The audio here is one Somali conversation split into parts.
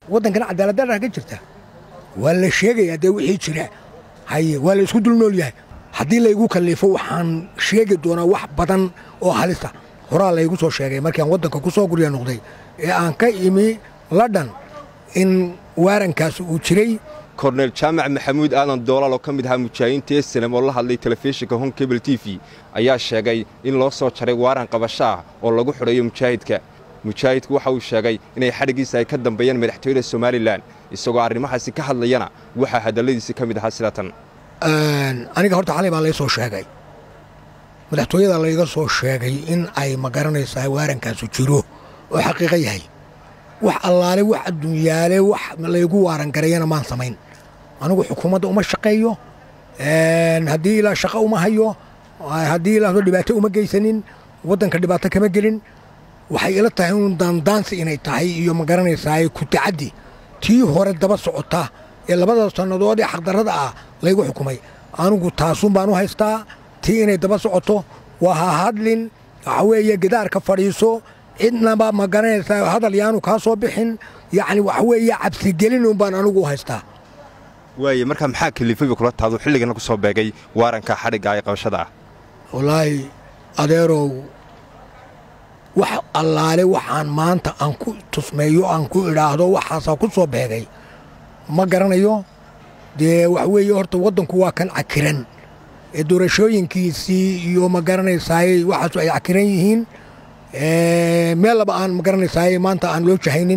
waddankana cadaaladdarra ka jirta waa la sheegayaa dee wixii jira haye waa la isku dul nool yahay haddii laygu kallifo waxaan sheegi doonaa wax badan oo halisa horaa laygu soo sheegay markiiaan waddanka ku soo gurya noqday ee aan ka imi ladhan in waarankaas uu jiray korneyl jaamac maxamuud aadan doolaal oo ka mid ahaa mujaahidiinta eselem oo la hadlay telefishinka hon kebel t v ayaa sheegay in loo soo jaray waaran qabasho ah oo lagu xidhayo mujaahidka mujaahidku waxa uu sheegay inay xadhiggiisa ay ka dambeeyeen madaxtooyada somalilan isagoo arrimahaasi ka hadlayana waxaa hadalladiisii ka mid ahaa sida tan aniga horta xalay baa lay soo sheegay madaxtooyada layga soo sheegay in ay ma garanaysaa waarankaasu jiro oo xaqiiqo yahay wax allaale wax adduunyaale wax laygu waaran garayana maan samayn anigu xukuumadda uma shaqeeyo haddii ilaa shaqo uma hayo haddii ilaa dhibaato uma geysanin waddanka dhibaato kama gelin waxay ila tahay un daandaansi inay tahay iyo ma garanaysaa ku tacaddi tii hore daba socota ee labada sannadood ee xaqdarrada ah laygu xukumay anigu taasun baan u haystaa tii inay daba socoto waa ha hadlin waxa weeye gidaarka fadhiiso cidnaba ma garanaysaa hadal yaanu kaa soo bixin yacni waxa weeye cabsigelin un baan anigu u haystaa waaye markaa maxaa kalifayba kula taadu xilligana ku soo beegay waaranka xadhigga ee qabashada ah wallaahi adeerow wax allaale waxaan maanta aan ku tusmeeyo aan ku idhaahdo waxaasaa ku soo beegay ma garanayo dee wax weeye horta waddanku waa kan cakiran ee doorashooyinkiisii iyo ma garanaysaay waxaasu ay cakiran yihiin meel laba aan ma garanaysaay maanta aan loo jahaynin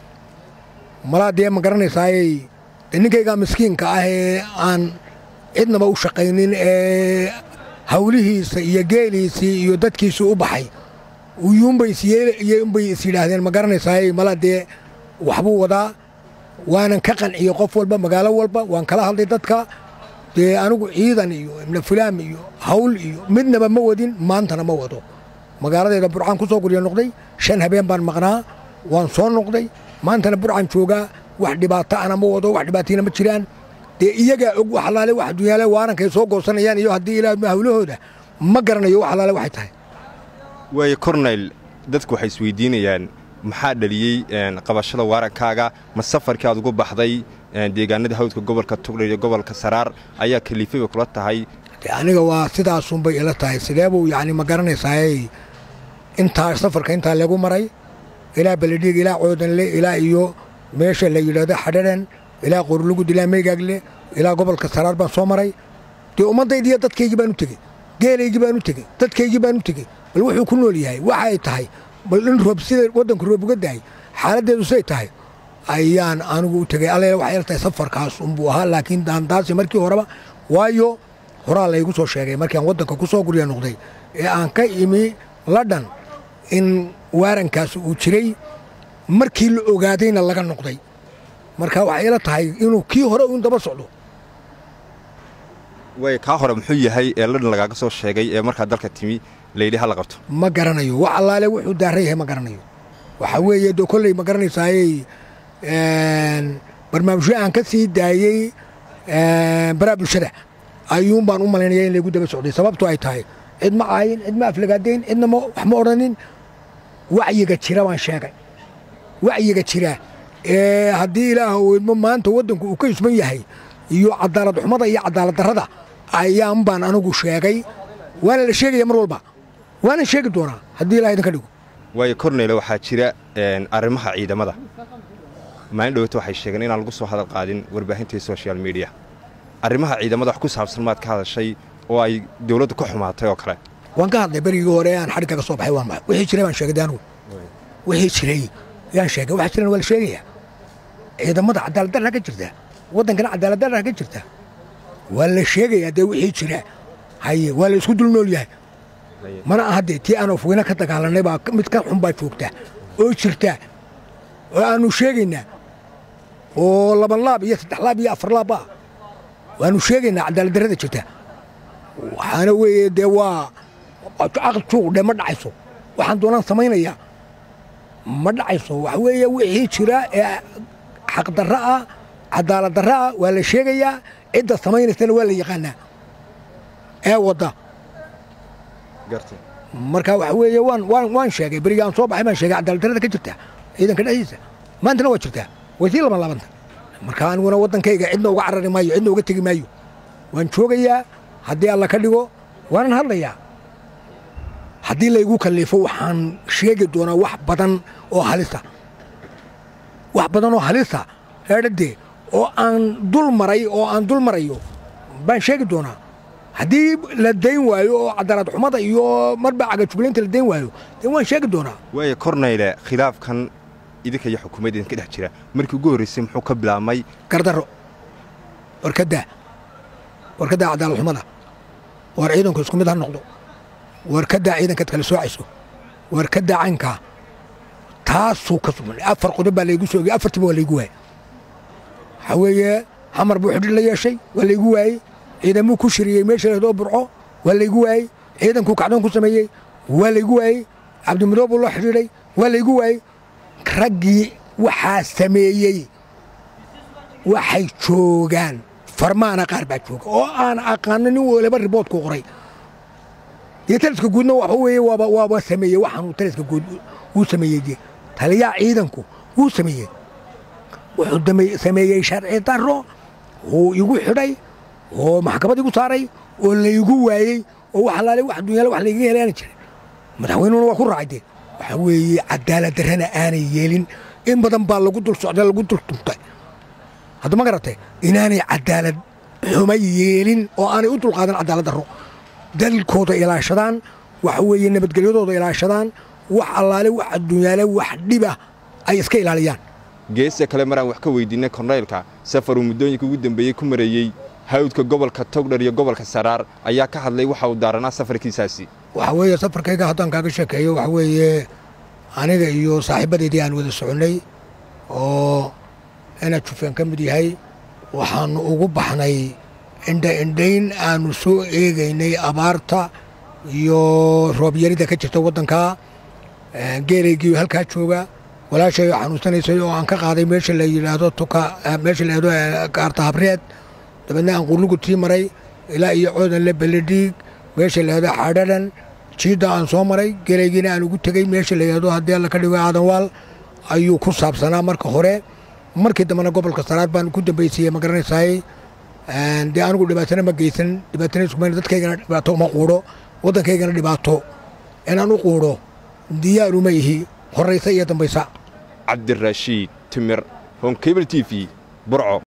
malaa dee ma garanaysaayey ninkaygaa miskiinka ah ee aan cidnaba u shaqaynin ee hawlihiisa iyo geeliisii iyo dadkiisii u baxay uyuunbay isyunbay is yidhaahdeen ma garanaysaayey malaa dee waxbuu wadaa waanan ka qanciyo qof walba magaalo walba waan kala hadlay dadka dee anigu ciidan iyo ibna fulaam iyo hawl iyo midnaba ma wadin maantana ma wado magaaladeeda burcaan ku soo gurya noqday shan habeen baan maqnaa waan soo noqday maantana burcaan joogaa wax dhibaato ana ma wado wax dhibaatayna ma jiraan dee iyagaa og wax allaale wax adduunyaale waarankay soo goosanayaan iyo haddii ilaa hawlahooda ma garanayo wax allaale waxay tahay waaye korneyl dadku waxay isweydiinayaan maxaa dhaliyey qabashada waarankaaga ma safarkii aad ugu baxday deegaanada hawdka gobolka tugdha iyo gobolka saraar ayaa kaliifayba kula tahay aniga waa sidaasunbay ila tahay sideebuu yacni ma garanaysaay intaa safarka intaa lagu maray ilaa beledhiig ilaa coodanle ilaa iyo meesha la yidhaahdo xadharan ilaa qorlugud ilaa meygaagle ilaa gobolka saraar baan soo maray dee ummaddaydiiyo dadkaygii baan u tegey geelaygii baan u tegey dadkaygii baan u tegey bal wuxuu ku nool yahay waxa ay tahay bal in roob sida waddanku roob uga dahay xaaladdeedu siday tahay ayaan anigu u tegey alle waxay ila tahay safarkaas unbuu ahaa laakiin daandaasi markii horeba waayo horaa laygu soo sheegay markiiaan waddanka ku soo gurya noqday ee aan ka imi ladhan in waarankaas uu jiray markii la ogaadayna laga noqday marka waxay ila tahay inuu kii hore uun daba socdo waay kaa hore muxuu yahay ee ladhan lagaaga soo sheegay ee markaa dalka timi layidhi ha la qabto ma garanayo wax allaale wuxuu daaran yahay ma garanayo waxaa weeye dee kolley ma garanaysaayey barnaamijyo aan ka sii daayey baraa bulshada ayuun baan u malaynaya in laygu daba socday sababto ay tahay cid ma caayin cid ma aflagaadayn cidna wax ma odhanin wacyiga jira baan sheegay wacyiga jira ee haddii ilaah weydmo maanta waddanku uu ka isman yahay iyo cadaalad xumada iyo cadaalad darrada ayaan baan anigu sheegay waana la sheegaya mar walba waana sheegi doonaa haddii ilaah idinka dhigo waayo korneyle waxaa jira arrimaha ciidamada maalin dhowata waxay sheegeen inaan lagu soo hadal qaadin warbaahintii social mediya arrimaha ciidamada wax ku saabsan maad ka hadashay oo ay dawladdu ka xumaatay oo kale waan ka hadlay berigii hore aan xadhigga ka soo baxay waan baxay wixii jiray baan sheegay anigu wixii jiray yaan sheegay waxa jirana waa la sheegaya ciidamada cadaaladdarra ka jirta waddankana cadaaladdarra ka jirta waa la sheegayaa dee wixii jira haye waa la isku dul nool yahay mana aha dee tii aan ofweyne ka dagaalanay baa mid ka xun baa joogta oo jirta oo aannu sheegaynaa oo laban laab iyo saddex laab iyo afar laab ah waannu sheegaynaa cadaaladdarrada jirta waxaana weeye dee waa caql juuqdhe ma dhacayso waxaan doonaan samaynayaa ma dhacayso waxa weeye wixii jira ee xaqdarra ah cadaaladdarra ah waa la sheegayaa cidda samaynaysana waa la yaqaanaa ee wadda marka waxa weeye waan waan waan sheegay berigii aan soo baxay baan sheegay cadaaladdarrada ka jirta ciidanka dhexdiisa maantana waa jirtaa way sii laban laabanta marka aniguna waddankayga cidna uga carari maayo cidna uga tegi maayo waan joogayaa haddii alla ka dhigo waanan hadlayaa haddii laygu kallifo waxaan sheegi doonaa wax badan oo halisa wax badan oo halisa eedhadee oo aan dul maray oo aan dul marayo baan sheegi doonaa haddii la dayn waayo oo cadaalad xumada iyo marba cagajuglaynta la dayn waayo dee waan sheegi doonaa waaya kornayle khilaafkan idinka iyo xukuumadda idinka dhex jira markii ugu horraysay muxuu ka bilaabmay gardarro warkaddaa warkaddaa cadaalad xumada war ciidanku isku mid ha noqdo warkaddaa ciidankaad kala soocayso warkaddaa caynkaa taasuu ka sugan afar qodob baa laygu soogay afartiba waa laygu waayey waxaa weeye xamar buu xidhi la yeeshay waa laygu waayey ciidamuu ku shiriyey meesha lahdoo burco waa laygu waayey ciidankuu kacdoon ku sameeyey waa laygu waayey cabdimadoob buu loo xidhiidhay waa laygu waayey raggii waxaa sameeyey waxay joogaan farmaana qaar baa jooga oo aan aqaano nin waliba riboodku qoray dee taliska guudna waxa weeye waaba waaba sameeyey waxaanuu taliska guud wuu sameeyey dee taliyaha ciidanku wuu sameeyey wuxuu sameeyey sharci darro wuu igu xidhay oo maxkamad igu saaray oo laygu waayey oo wax alaale wax dunyaale wax laygaga helaana jiray madaxweynuhuna waa ku raacay dee waxaa weeye cadaalad darrana aanay yeelin in badan baa lagu dul socday lagu dul tuntay hadda ma garatay inaanay cadaalad xuma yeelin oo aanay u dulqaadan cadaalad darro dalkooda ilaashadaan waxa weeye nabadgelyadooda ilaashadaan wax allaale wax adduunyaale wax dhiba ay iska ilaaliyaan geesta kale maraan wax ka weydiinay kornaylka safaruu muddooyinka ugu dambeeyey ku mareeyey hawdka gobolka togdhar iyo gobolka saraar ayaa ka hadlay waxa uu daaranaa safarkiisaasi waxa weeye safarkayga haddaan kaaga sheekeeyo waxa weeye aniga iyo saaxiibbadeydii aan wada soconnay oo inaad jufeen ka mid yahay waxaannu ugu baxnay indha indhayn aannu soo eegaynay abaarta iyo roobyarida ka jirta waddankaa geelaygii halkaa jooga walaashay xanuunsanaysay oo aan ka qaaday meesha la yidhaahdo tuka meesha la yidhaahdo kaarta habreed dabeedna aan qurlugu tii maray ilaa iyo coodan le beledhiig meesha la yidhahdo xadhadan jiidda aan soo maray geelaygiina aan ugu tegey meesha la yidhahdo haddii alla ka dhigo aadanwaal ayuu ku saabsanaa marka hore markii dambena gobolka saraar baan ku dambaysiiyey ma garanaysaay dee anigu dhibaatana ma geysan dhibaatana iskumayn dadkaygana dhibaato uma quudho waddankaygana dhibaato inaan u quudho diyaaruma ihi horraysa iyo dambaysa cabdiraashiid timir honkebel t v burco